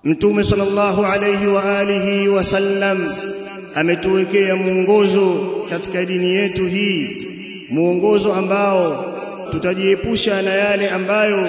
mtume sallallahu alayhi wa alihi wasallam ametuwekea mwongozo katika dini yetu hii mwongozo ambao tutajiepusha na yale ambayo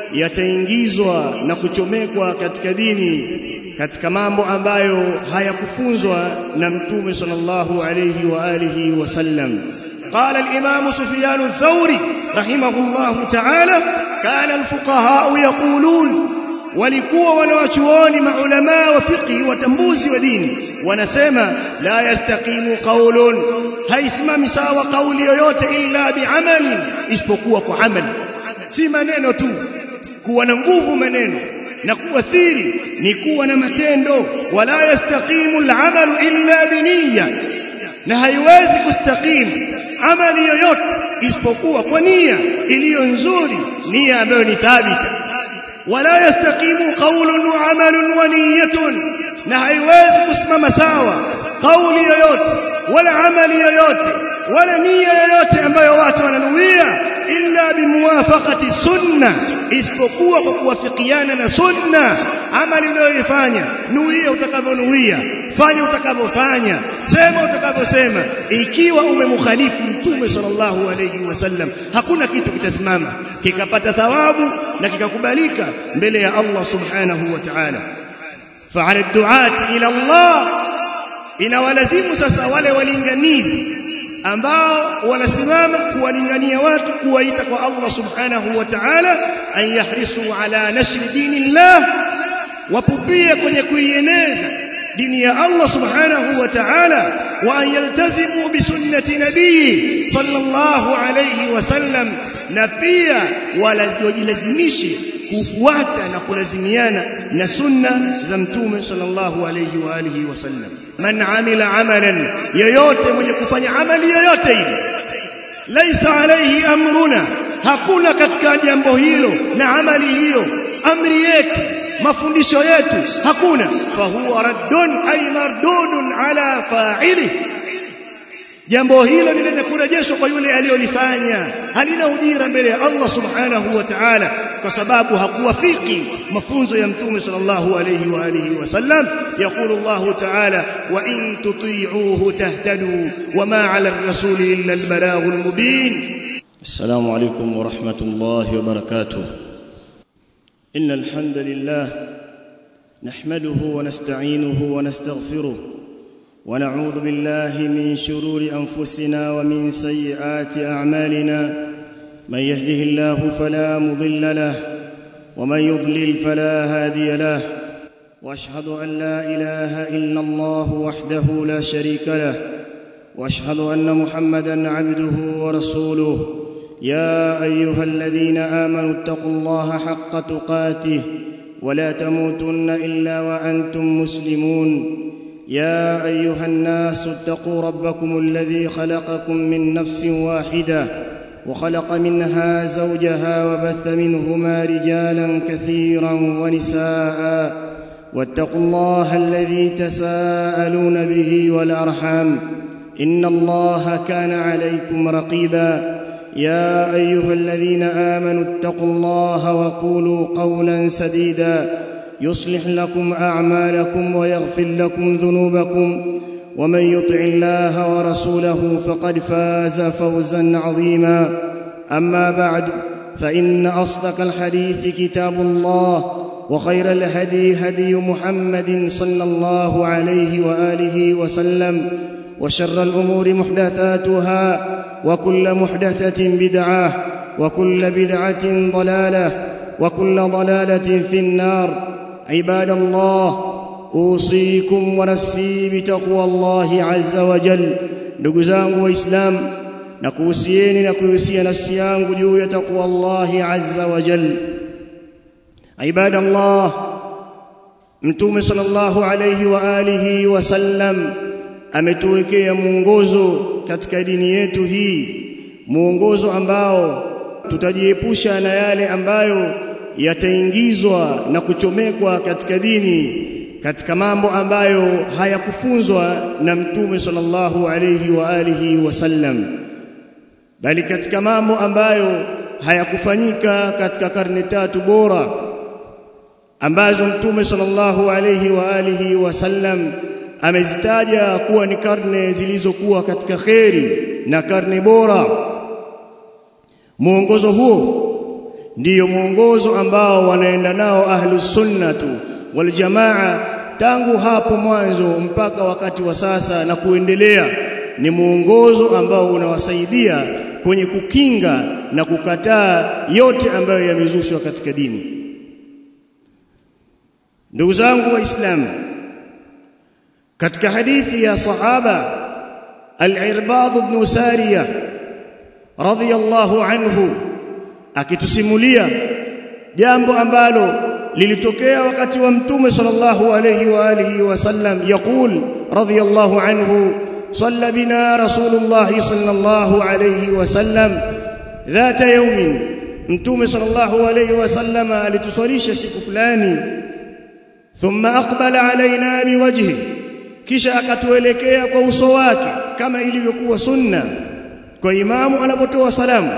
yataingizwa na kuchomekwa katika dini katika mambo ambayo hayakufunzwa na mtume sallallahu alayhi wa alihi wasallam قال الإمام سفيان الثوري رحمه الله تعالى كان الفقهاء يقولون walikuwa wanawachuoni maulama wa fiqh watambuzi wa dini wanasema la yastaqimu qaulun haisimami sawa kauli yoyote illa bi'amali isipokuwa kwa amali si maneno tu kuwa na nguvu maneno na kuathiri ni kuwa na matendo wala yastaqimu al'amalu illa biniyya na haiwezi kustaqimu amali yoyote isipokuwa kwa nia iliyo nzuri nia ambayo ni thabita wala yastaqimu qawlun wa amalun wa niyyatun na haiwezi kusimama sawa kauli yoyote wala amali yoyote wala nia yoyote ambayo watu wananuia illa bimuwafaqati sunna isipokuwa kwa kuwafikiana na sunna amali unayoifanya nuia utakavyonuia fanya utakavyofanya sema utakavyosema ikiwa umemkhalifu mtume sallallahu alayhi wasallam hakuna kitu kitasimama kikapata thawabu na kikakubalika mbele ya Allah subhanahu wa ta'ala fa'ala ad-du'at ila Allah inawalazimu sasa wale walinganizi ambao wanasimama kuwalingania watu kuwaita kwa Allah subhanahu wa ta'ala an yahrisu ala nashri dinillah wapupie kwenye kuieneza dini ya Allah subhanahu wa ta'ala wa an yaltazimu bi sunnati nabii sallallahu alayhi wasallam na pia walazimishe kufuata na kulazimiana na sunna za mtume sallallahu alayhi wa alihi wasallam man amila amalan yoyote mwenye kufanya amali yoyote ile laisa alayhi amruna hakuna katika jambo hilo na amali hiyo amri yetu mafundisho yetu hakuna fahuwa raddun ay mardudun ala fa'ili jambo hilo ni lenye kurejeshwa kwa yule aliyolifanya halina ujira mbele ya Allah subhanahu wa ta'ala kwa sababu hakuwafiki mafunzo ya mtume sallallahu alayhi wa alihi wasallam يقول الله تعالى وإن تطيعوه تهتدوا وما على الرسول إلا البلاغ المبين السلام عليكم ورحمة الله وبركاته إن الحمد لله نحمده ونستعينه ونستغفره ونعوذ بالله من شرور أنفسنا ومن سيئات أعمالنا من يهده الله فلا مضل له ومن يضلل فلا هادي له واشهد ان لا اله الا الله وحده لا شريك له واشهد ان محمدا عبده ورسوله يا ايها الذين امنوا اتقوا الله حق تقاته ولا تموتن الا وانتم مسلمون يا ايها الناس اتقوا ربكم الذي خلقكم من نفس واحده وخلق منها زوجها وبث منهما رجالا كثيرا ونساء واتقوا الله الذي تساءلون به والارحام ان الله كان عليكم رقيبا يا ايها الذين امنوا اتقوا الله وقولوا قولا سديدا يصلح لكم اعمالكم ويغفر لكم ذنوبكم ومن يطع الله ورسوله فقد فاز فوزا عظيما اما بعد فان اصدق الحديث كتاب الله وخير الهدي هدي محمد صلى الله عليه واله وسلم وشر الامور محدثاتها وكل محدثه بدعه وكل بدعه ضلاله وكل ضلاله في النار عباد الله اوصيكم ونفسي بتقوى الله عز وجل ndugu zangu waislamu na kuhusieni na kuhusia nafsi yangu juu ya taqwa Allah azza wa jalla ibada Allah mtume sallallahu alayhi wa alihi wasallam ametuwekea mwongozo katika dini yetu hii mwongozo ambao tutajiepusha na yale ambayo yataingizwa na kuchomekwa katika dini katika mambo ambayo hayakufunzwa na mtume sallallahu alayhi wa alihi wasallam bali katika mambo ambayo hayakufanyika katika karne tatu bora ambazo mtume sallallahu alayhi wa alihi wasallam amezitaja kuwa ni karne zilizokuwa katika kheri na karne bora mwongozo huo ndiyo mwongozo ambao wanaenda nao ahlus sunnatu wal jamaa tangu hapo mwanzo mpaka wakati wa sasa na kuendelea ni mwongozo ambao unawasaidia kwenye kukinga na kukataa yote ambayo yamezushwa katika dini ndugu zangu waislamu katika hadithi ya sahaba al-Irbad ibn Sariya radhiyallahu anhu akitusimulia jambo ambalo lilitokea wakati wa mtume sallallahu alayhi wa alihi wasallam yaqul radhiyallahu anhu صلى بنا رسول الله صلى الله عليه وسلم ذات يوم متوم صلى الله عليه وسلم alitusalisha siku fulani thumma aqbala alaina biwajhi kisha akatuelekea kwa uso wake kama ilivyokuwa sunna kwa imamu anapotoa salamu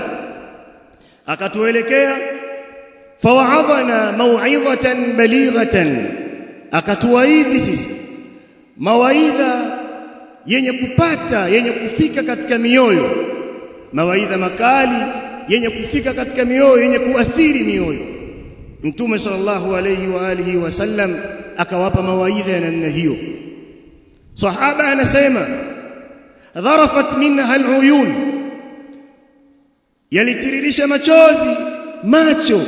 akatuelekea fawaadhana mau'izatan balighatan akatuwaidhi sisi mawaidha yenye kupata yenye kufika katika mioyo mawaidha makali yenye kufika katika mioyo yenye kuathiri mioyo mtume sallallahu alayhi wa alihi wasallam akawapa mawaidha ya namna hiyo sahaba anasema dharafat minha aluyun yalitiririsha machozi macho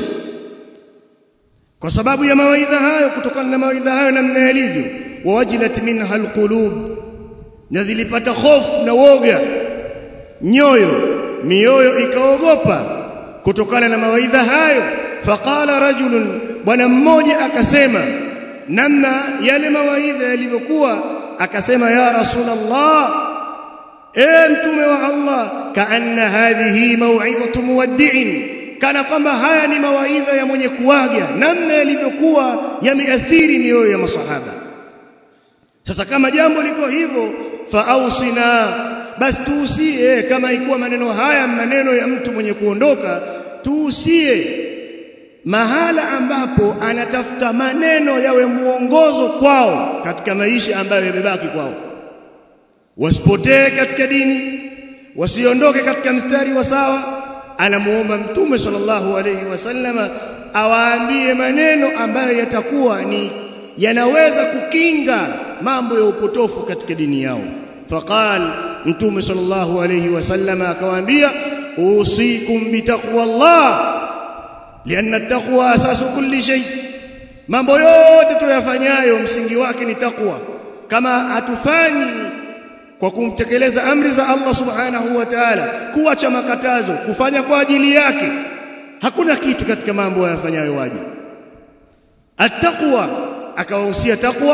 kwa sababu ya mawaidha hayo kutokana na mawaidha hayo namna yalivyo wawajilat minha alqulub na zilipata hofu na woga nyoyo mioyo ikaogopa kutokana na mawaidha hayo faqala rajulun bwana mmoja akasema namna yale mawaidha yalivyokuwa akasema ya rasulullah e mtume wa Allah kaanna hadhihi mau'izatu muwaddi'in kana kwamba haya ni mawaidha ya mwenye kuaga namna yalivyokuwa yameathiri mioyo ya masahaba sasa kama jambo liko hivyo faausina basi tuusie kama ikuwa maneno haya maneno ya mtu mwenye kuondoka tuusie mahala ambapo anatafuta maneno yawe muongozo kwao katika maisha ambayo yamebaki kwao wasipotee katika dini wasiondoke katika mstari wa sawa anamuomba mtume sallallahu alayhi wasallama awaambie maneno ambayo yatakuwa ni yanaweza kukinga mambo ya upotofu katika dini yao faqal mtume sallallahu alayhi wasallama akawaambia usikum bitaqwallah lianna taqwa asasu kulli shay mambo yote tuyafanyayo msingi wake ni takwa kama hatufanyi kwa kumtekeleza amri za Allah subhanahu wa ta'ala kuacha makatazo kufanya kwa ajili yake hakuna kitu katika mambo yafanyayo waje attaqwa akawahusia takwa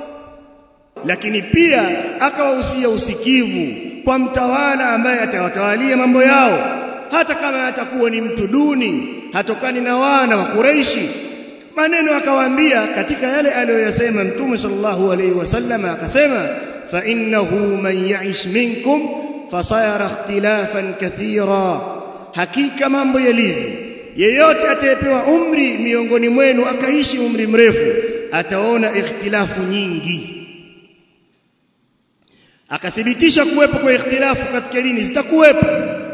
lakini pia akawahusia usikivu kwa mtawala ambaye atawatawalia mambo yao hata kama atakuwa ni mtu duni hatokani na wana wa Quraishi maneno akawaambia katika yale aliyoyasema mtume sallallahu alaihi wasallam akasema fa innahu man ya'ish minkum fasayara ikhtilafan kathira hakika mambo yalivyo yeyote atayepewa umri miongoni mwenu akaishi umri mrefu ataona ikhtilafu nyingi akathibitisha kuwepo kwa ikhtilafu katika dini zitakuwepo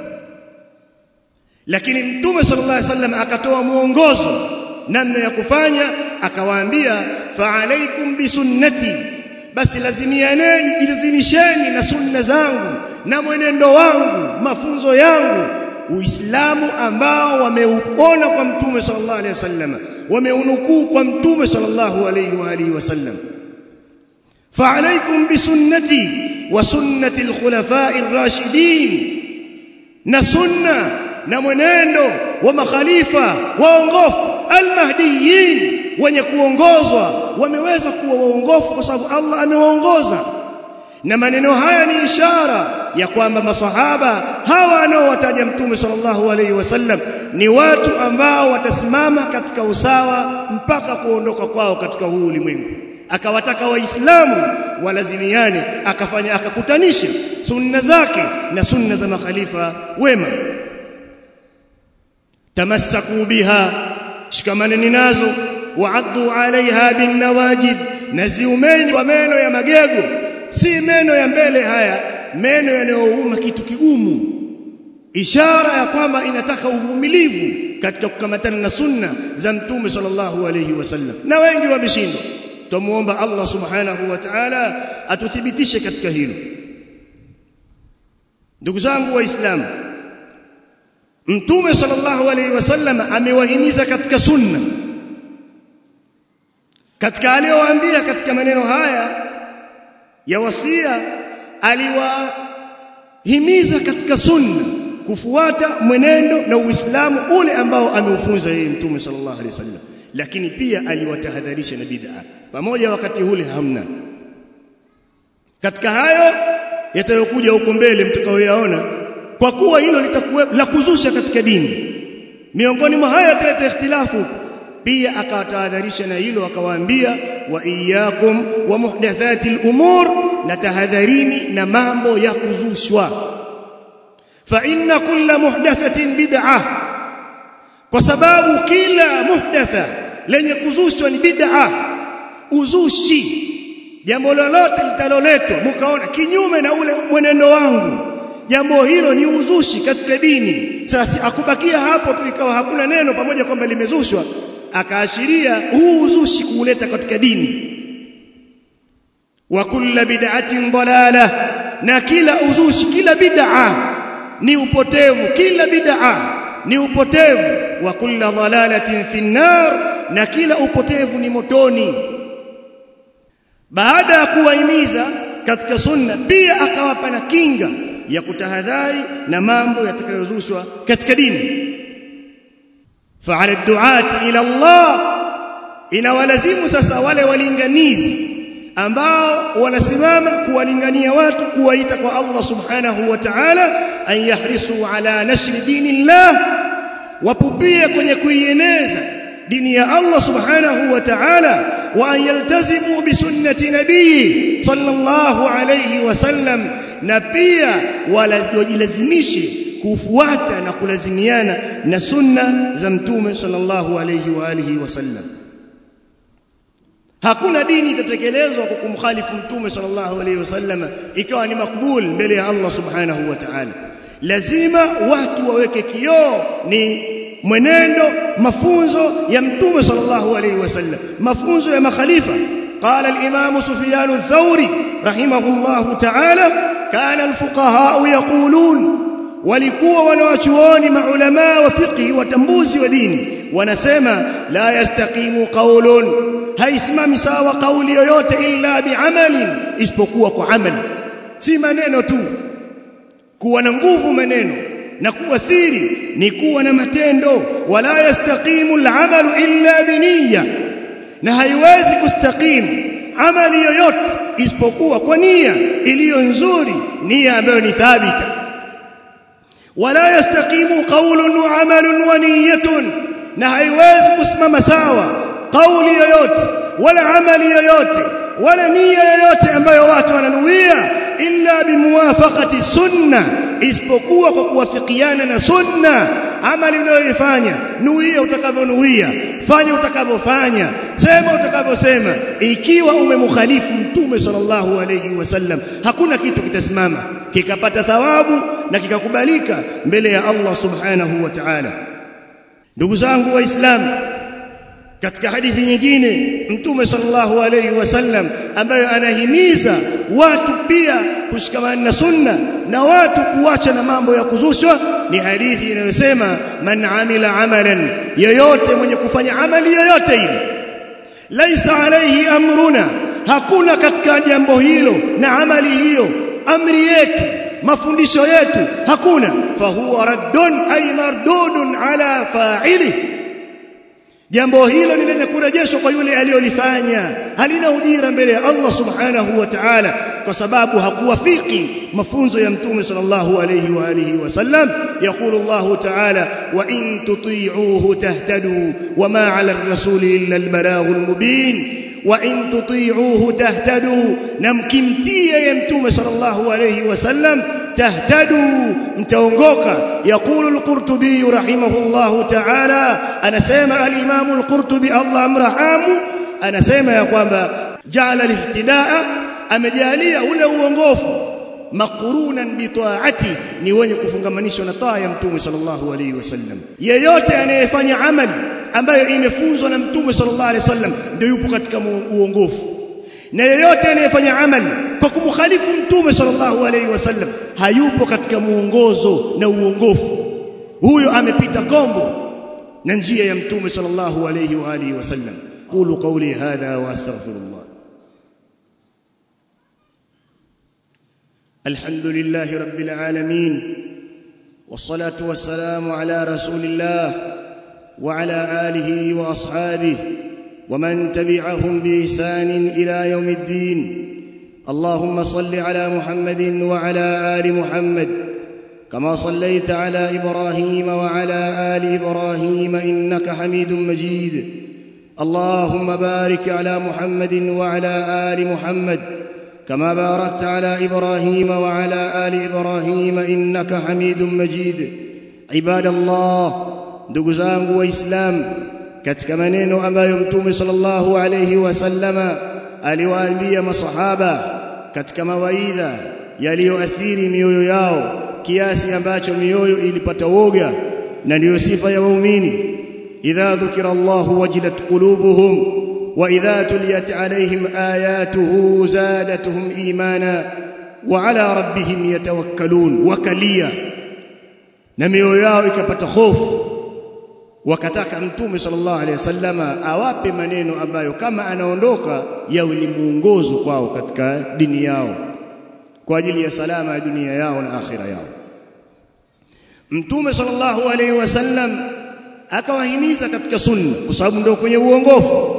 lakini mtume sallallahu alaihi wasallam akatoa muongozo namna ya kufanya akawaambia fa alaikum bisunnati basi lazimianeni jilazimisheni na sunna zangu na mwenendo wangu mafunzo yangu uislamu ambao wameuona kwa mtume sallallahu alaihi wasallam wameunukuu kwa mtume sallallahu alaihi wa alihi wasallam fa alaikum bisunnati wa sunnati alkhulafa'i ar-rashidin na sunna na mwenendo wa makhalifa waongofu almahdiyin wenye kuongozwa wameweza kuwa waongofu kwa sababu Allah amewaongoza na maneno haya ni ishara ya kwamba masahaba hawa anaowataja mtume sallallahu alaihi wasallam ni watu ambao watasimama katika usawa mpaka kuondoka kwao katika huu ulimwengu akawataka waislamu walazimiane akafanya akakutanisha sunna zake na sunna za makhalifa wema tamassaku biha shikamaneni nazo wa'addu 'alayha bin nawajid naziumeni kwa meno ya magego si meno ya mbele haya meno yanayouma kitu kigumu ishara ya kwamba inataka uvumilivu katika kukamatana na sunna za mtume sallallahu alayhi wasallam na wengi wameshindwa tumuomba Allah subhanahu wa ta'ala atuthibitishe katika hilo ndugu zangu waislamu mtume sallallahu alayhi wasallam amewahimiza katika sunna katika aliyowaambia katika maneno haya ya wasia aliwahimiza katika sunna kufuata mwenendo na uislamu ule ambao ameufunza yeye mtume sallallahu alaihi wasallam lakini pia aliwatahadharisha na bid'a pamoja wakati ule hamna katika hayo yatayokuja huko mbele mtakaoyaona kwa kuwa hilo litakuwa la kuzusha katika dini miongoni mwa haya yataleta ikhtilafu pia akawatahadharisha na hilo akawaambia wa iyyakum wa muhdathatil umur na tahadharini na mambo ya kuzushwa fa inna kulla muhdathatin bid'ah kwa sababu kila muhdatha lenye kuzushwa ni bid'ah uzushi jambo lolote litaloletwa mkaona kinyume na ule mwenendo wangu jambo hilo ni uzushi katika dini sasa akubakia hapo tu ikawa hakuna neno pamoja kwamba limezushwa akaashiria huu uzushi kuuleta katika dini wa kulla bid'atin dalala na kila uzushi kila bid'a ni upotevu kila bid'a ni upotevu wa kulla dalalatin fi nar na kila upotevu ni motoni baada ya kuwahimiza katika sunna pia akawapa na kinga ya kutahadhari na mambo yatakayozushwa katika dini fa'ala du'ati ila Allah inawalazimu sasa wale walinganizi ambao wanasimama kuwalingania watu kuwaita kwa Allah subhanahu wa ta'ala an yahrisu ala nashri dinillah wapupie kwenye kuieneza dini ya Allah subhanahu wa ta'ala wa an yaltazimu bi sunnati nabii sallallahu alayhi wasallam na pia wajilazimishe kufuata na kulazimiana na sunna za mtume sallallahu alayhi wa alihi wasallam hakuna dini itatekelezwa kwa kumkhalifu mtume sallallahu alayhi wasallam ikawa ni makbul mbele ya Allah subhanahu wa ta'ala lazima watu waweke kioo ni mwenendo mafunzo ya mtume sallallahu alayhi wasallam mafunzo ya makhalifa قال الامام سفيان الثوري رحمه الله تعالى كان الفقهاء يقولون walikuwa wanawachuoni maulama wa fiqh watambuzi wa dini wanasema la yastaqimu qaulun haisimami sawa kauli yoyote illa biamalin isipokuwa kwa amali si maneno tu kuwa na nguvu maneno na kuathiri ni kuwa na matendo wala yastaqimu al'amalu illa biniyya na haiwezi kustakimu amali yoyote isipokuwa kwa nia iliyo nzuri nia ambayo ni thabita wala yastaqimu qawlun wa amalun wa niyyatun na haiwezi kusimama sawa kauli yoyote wala amali yoyote wala nia yoyote ambayo watu wananuia illa bimuwafaqati sunna isipokuwa kwa kuwafikiana na sunna amali unayoifanya nuia utakavyonuia fanya utakavyofanya sema utakavyosema ikiwa umemkhalifu mtume sallallahu alayhi wasallam hakuna kitu kitasimama kikapata thawabu na kikakubalika mbele ya Allah subhanahu wa ta'ala ndugu zangu waislamu katika hadithi nyingine mtume sallallahu alayhi wasallam ambayo anahimiza watu pia kushikamana na sunna na watu kuacha na mambo ya kuzushwa ni hadithi inayosema man amila amalan yoyote mwenye kufanya amali yoyote ile laisa alayhi amruna hakuna katika jambo hilo na amali hiyo amri yetu mafundisho yetu hakuna fahuwa raddun ay mardudun ala fa'ilihi jambo hilo ni lenye kurejeshwa kwa yule aliyolifanya halina ujira mbele ya Allah subhanahu wa ta'ala kwa sababu hakuwafiki mafunzo ya mtume sallallahu alayhi wa alihi wasallam yaqulu Allah ta'ala wa in tuti'uhu tahtadu wama 'ala ar-rasuli illa al-balaghul mubin wa in tuti'uhu tahtadu namkimtie ya mtume sallallahu alayhi wasallam tahtadu mtaongoka yaqulu al-qurtubi rahimahullahu ta'ala anasema al-imam al-qurtubi Allah amrahamu anasema ya kwamba ja'ala al-ihtidaa amejalia ule uongofu maqurunan bi ta'ati ni wenye kufungamanishwa na taa ya mtume sallallahu alayhi wasallam yeyote anayefanya amali ambayo imefunzwa na mtume sallallahu alayhi wasallam ndio yupo katika uongofu na yeyote anayefanya amali kwa kumkhalifu mtume sallallahu alayhi wasallam hayupo katika muongozo na uongofu huyo amepita kombo na njia ya mtume sallallahu alayhi wa alihi wasallam qulu qawli hadha wa astaghfirullah الحمد لله رب العالمين والصلاة والسلام على رسول الله وعلى آله وأصحابه ومن تبعهم بإحسان إلى يوم الدين اللهم صل على محمد وعلى آل محمد كما صليت على إبراهيم وعلى آل إبراهيم إنك حميد مجيد اللهم بارك على محمد وعلى آل محمد كما باركت على ابراهيم وعلى ال ابراهيم انك حميد مجيد عباد الله ndugu zangu waislamu katika maneno ambayo mtume sallallahu alayhi wasallama aliwaambia masahaba katika mawaidha yaliyoathiri mioyo yao kiasi ambacho mioyo ilipata woga na ndiyo sifa ya waumini idha dhukira Allahu wajilat qulubuhum واذا تليت عليهم اياته زادتهم ايمانا وعلى ربهم يتوكلون وكليا na mioyo yao ikapata hofu wakataka mtume sallallahu alaihi wasallama awape maneno ambayo kama anaondoka yawe ni muongozo kwao katika dini yao kwa ajili ya salama ya dunia yao na akhira yao mtume sallallahu alaihi wasallam akawahimiza katika sunna kwa sababu ndio kwenye uongofu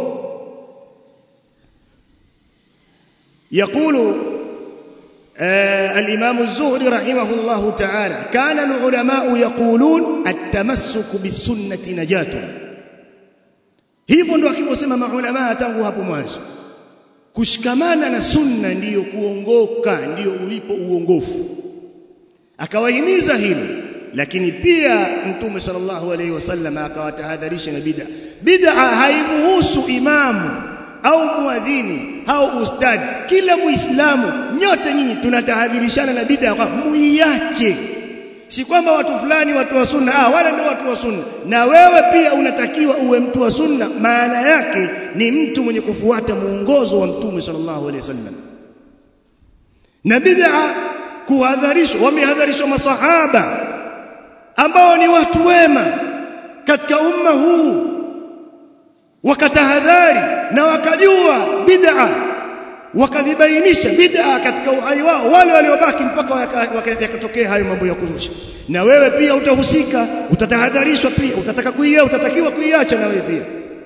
يقول آه الإمام الزهري رحمه الله تعالى كان العلماء يقولون التمسك بالسنة نجاة hivyo ndio akivyosema maulama tangu hapo mwanzo kushikamana na sunna ndiyo kuongoka ndiyo ulipo uongofu akawahimiza hilo lakini pia mtume sallallahu alaihi wasallam akawatahadharisha na bid'a bid'a haimuhusu imamu au muadhini au ustadi kila muislamu nyote nyinyi tunatahadharishana na bid'a kwa muiache si kwamba watu fulani watu wa sunna ah wala ndio watu wa sunna na wewe pia unatakiwa uwe mtu wa sunna maana yake ni mtu mwenye kufuata muongozo wa mtume sallallahu alaihi wasallam na bid'a kuhadharishwa wamehadharishwa masahaba ambao ni watu wema katika umma huu wakatahadhari na wakajua bid'a wakadhibainisha bid'a katika uhai wao wale waliobaki mpaka yakatokea hayo mambo ya kuzusha na wewe pia utahusika utatahadharishwa pia utataka kuia utatakiwa kuiacha na wewe pia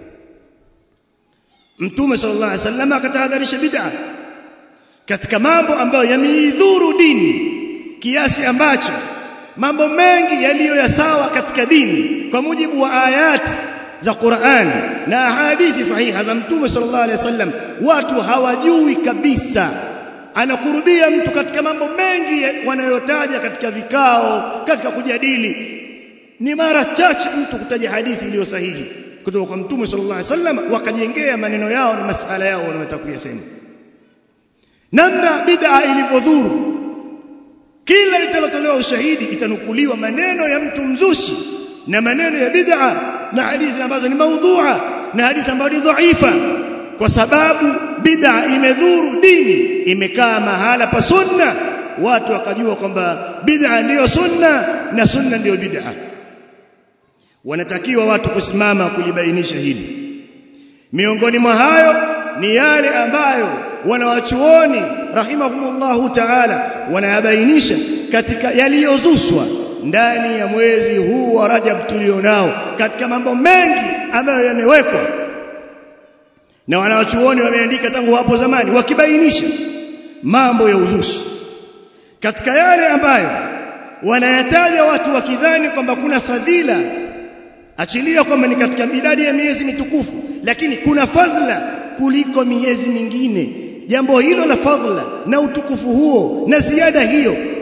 Mtume sallallahu alaihi wasallam akatahadharisha bid'a katika mambo ambayo yameidhuru dini kiasi ambacho mambo mengi yaliyo ya sawa katika dini kwa mujibu wa ayati za Qur'an na hadithi sahiha za Mtume sallallahu alaihi wasallam watu hawajui kabisa anakurubia mtu katika mambo mengi wanayotaja katika vikao katika kujadili ni mara chache mtu kutaja hadithi iliyo sahihi kutoka kwa Mtume sallallahu alaihi wasallam wakajengea maneno yao na masala yao wanayotaka kuyasema namna bid'a ilivyodhuru kila litalotolewa ushahidi itanukuliwa maneno ya mtu mzushi na maneno ya bid'a na hadithi ambazo ni maudhu'a na hadithi ambazo ni dhaifa kwa sababu bid'a imedhuru dini imekaa mahala pa sunna watu wakajua kwamba bid'a ndiyo sunna na sunna ndiyo bid'a wanatakiwa watu kusimama kulibainisha hili miongoni mwa hayo ni yale ambayo wanawachuoni rahimahumullahu ta'ala wanayabainisha katika yaliyozushwa ndani ya mwezi huu wa Rajab tulionao katika mambo mengi ambayo yamewekwa na wanawachuoni wameandika tangu hapo zamani wakibainisha mambo ya uzushi katika yale ambayo wanayataja watu wakidhani kwamba kuna fadhila achilia kwamba ni katika idadi ya miezi mitukufu lakini kuna fadhila kuliko miezi mingine jambo hilo la fadhila na utukufu huo na ziada hiyo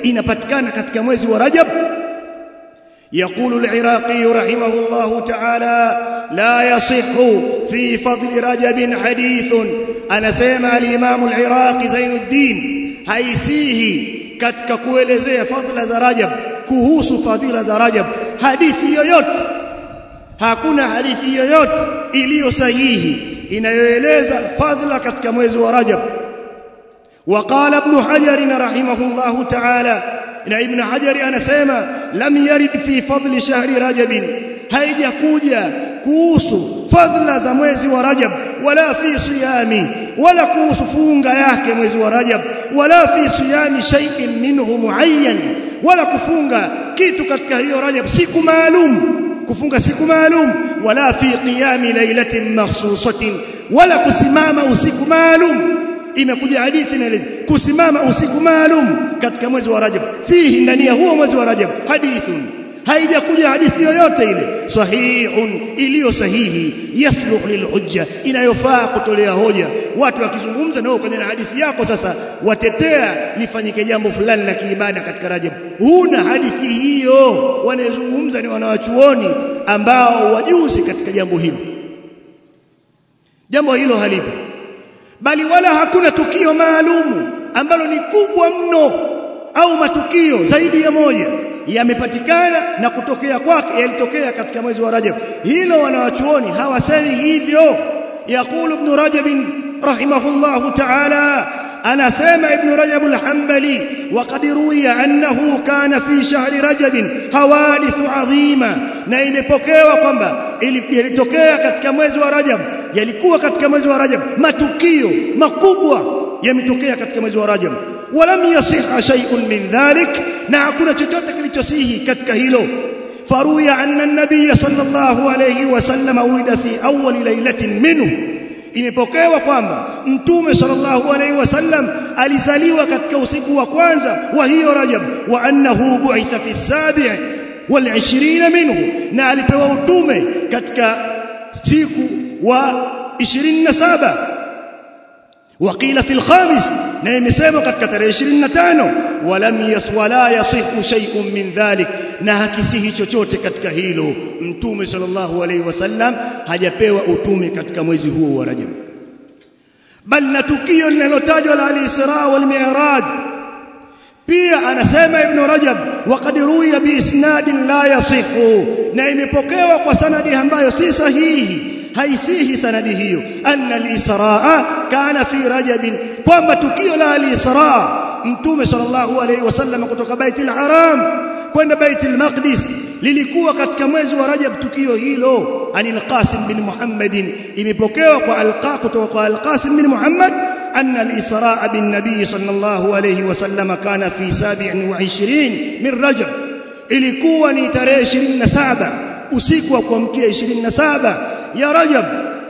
inapatikana katika mwezi wa Rajab يقول العراقي رحمه الله تعالى لا يصح في فضل رجب حديث أنا سيما الإمام العراقي زين الدين haisihi katika kuelezea fadhila za Rajab kuhusu fadhila za Rajab hadithi yoyote hakuna hadithi yoyote iliyo sahihi inayoeleza fadhila katika mwezi wa Rajab وقال ابن حجر رحمه الله تعالى na ibn hajari anasema lam yarid fi fadli shahri rajab haijakuja kuhusu fadla za mwezi wa rajab wala fi siyami wala kuhusu funga yake mwezi wa rajab wala fi siyami shay'in minhu muayyan wala kufunga kitu katika hiyo rajab siku maalum kufunga siku maalum wala fi qiyami lailatin makhsusatin wala kusimama usiku maalum imekuja hadithi na kusimama usiku maalum katika mwezi wa Rajab fihi ndani ya huo mwezi wa Rajab hadithun haijakuja hadithi yoyote ile sahihun iliyo sahihi yasluh lilhujja inayofaa kutolea hoja watu wakizungumza nao kwenye na hadithi yako sasa watetea lifanyike jambo fulani la kiibada katika Rajab huna hadithi hiyo wanayozungumza ni wanawachuoni ambao wajuzi katika jambo hilo jambo hilo halipo bali wala hakuna tukio maalumu ambalo ni kubwa mno au matukio zaidi ya moja yamepatikana na kutokea kwake yalitokea katika mwezi wa Rajab hilo wanawachuoni hawasemi hivyo يقول ابن رجب رحمه الله تعالى أنا سامع ابن رجب الحنبلي وقد روي أنه كان في شهر رجب حوادث عظيمة na imepokewa kwamba ilitokea katika mwezi wa Rajab yalikuwa katika mwezi wa Rajab matukio makubwa yametokea katika mwezi wa Rajab walam yasiha shay'un min dhalik na hakuna chochote kilichosihi katika hilo faruya anna an-nabiy sallallahu alayhi wasallam ulida fi awwal laylatin minhu imepokewa kwamba mtume sallallahu alayhi wasallam alizaliwa katika usiku wa kwanza wa hiyo Rajab wa annahu bu'itha fi as-sabi' wal 20 minhu na alipewa utume katika siku wa 27 وقيل في الخامس na imesema katika tarehe 25 walam yaswala yasihu shay'un min dhalik na hakisihi chochote katika hilo mtume sallallahu alaihi wasallam hajapewa utume katika mwezi huo wa Rajab bal na tukio linalotajwa la al-Isra wal Mi'raj pia anasema ibn Rajab waqad ruwiya bi isnadin la yasihu na imepokewa kwa sanadi ambayo si sahihi haisihi sanadi hiyo anna al-israa kana fi rajab kwamba tukio la al-israa mtume sallallahu alayhi wasallam kutoka baitul haram kwenda baitul maqdis lilikuwa katika mwezi wa rajab tukio hilo anil qasim bin muhammadin imepokewa kwa alqa kutoka kwa al-qasim bin muhammad أن الإسراء بالنبي صلى الله عليه وسلم كان في سابع وعشرين من رجب ilikuwa ni tarehe 27 usiku wa kuamkia 27 ya Rajab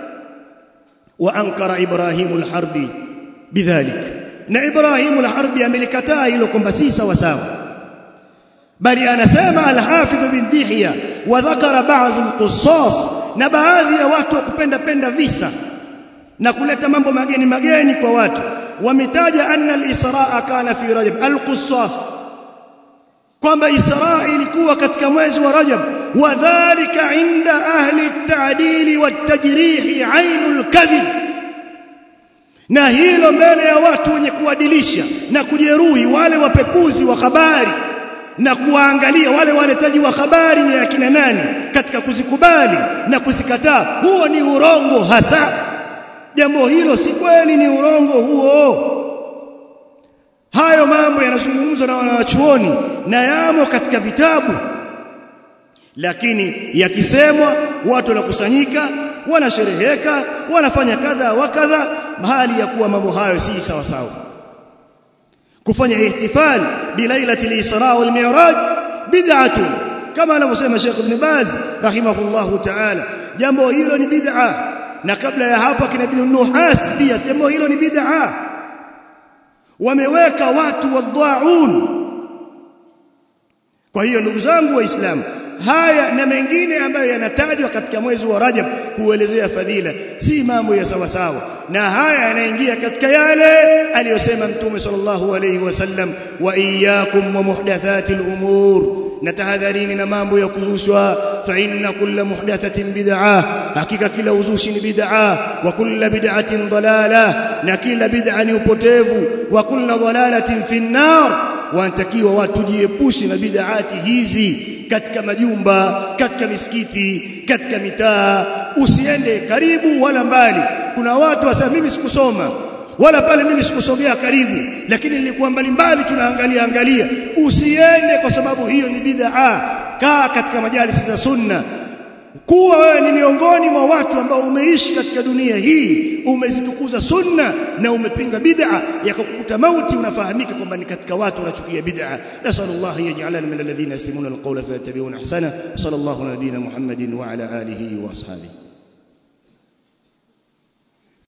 wa ankara Ibrahim al-Harbi bidhalik na Ibrahim al-Harbi amelikataa hilo kwamba si sawa sawa bali anasema al-Hafidh bin Dihya wa dhakara ba'd al-qussas na baadhi ya watu kupenda penda visa na kuleta mambo mageni mageni kwa watu wametaja anna al-Israa kana fi Rajab al-Qussas kwamba Israa ilikuwa katika mwezi wa Rajab wadhālika 'inda ahli at-ta'dil wat-tajrih 'ainul kadhib na hilo mbele ya watu wenye kuadilisha na kujeruhi wale wapekuzi wa habari na kuwaangalia wale waletaji wa habari ni akina nani katika kuzikubali na kuzikataa huo ni urongo hasa jambo hilo si kweli ni urongo huo hayo mambo yanazungumzwa na wanawachuoni na yamo katika vitabu lakini yakisemwa watu wanakusanyika wanashereheka wanafanya kadha wa kadha mahali ya kuwa mambo hayo si sawa sawa kufanya ihtifal bilailati al-isra wal mi'raj bid'atun kama anavyosema Sheikh Ibn Baz rahimahullahu ta'ala jambo hilo ni bid'a na kabla ya hapo kina Ibn Nuhas pia jambo hilo ni bid'a wameweka watu wadhaun kwa hiyo ndugu zangu waislamu haya na mengine ambayo yanatajwa katika mwezi wa Rajab kuelezea fadhila si mambo ya sawa sawa na haya yanaingia katika yale aliyosema mtume sallallahu alayhi wasallam wa iyyakum wa muhdathatil umur na tahadharini na mambo ya kuzushwa fa inna kulla muhdathatin bid'ah hakika kila uzushi ni bid'ah wa kulla bid'atin dalala na kila bid'a ni upotevu wa kulla dalalatin fi nar wanatakiwa watu jiepushe na bid'ati hizi katika majumba katika misikiti katika mitaa usiende karibu wala mbali kuna watu wasema mimi sikusoma wala pale mimi sikusogea karibu lakini nilikuwa mbali mbali tunaangalia angalia usiende kwa sababu hiyo ni bid'a kaa katika majalisi za sunna kuwa wewe ni miongoni mwa watu ambao umeishi katika dunia hii umezitukuza sunna na umepinga bid'a yakakukuta mauti unafahamika kwamba ni katika watu wanachukia bid'a nasallallahu yaj'alana min alladhina yasmuna alqawla fayattabi'una ahsana sallallahu ala nabiyyina muhammadin wa ala alihi wa ashabihi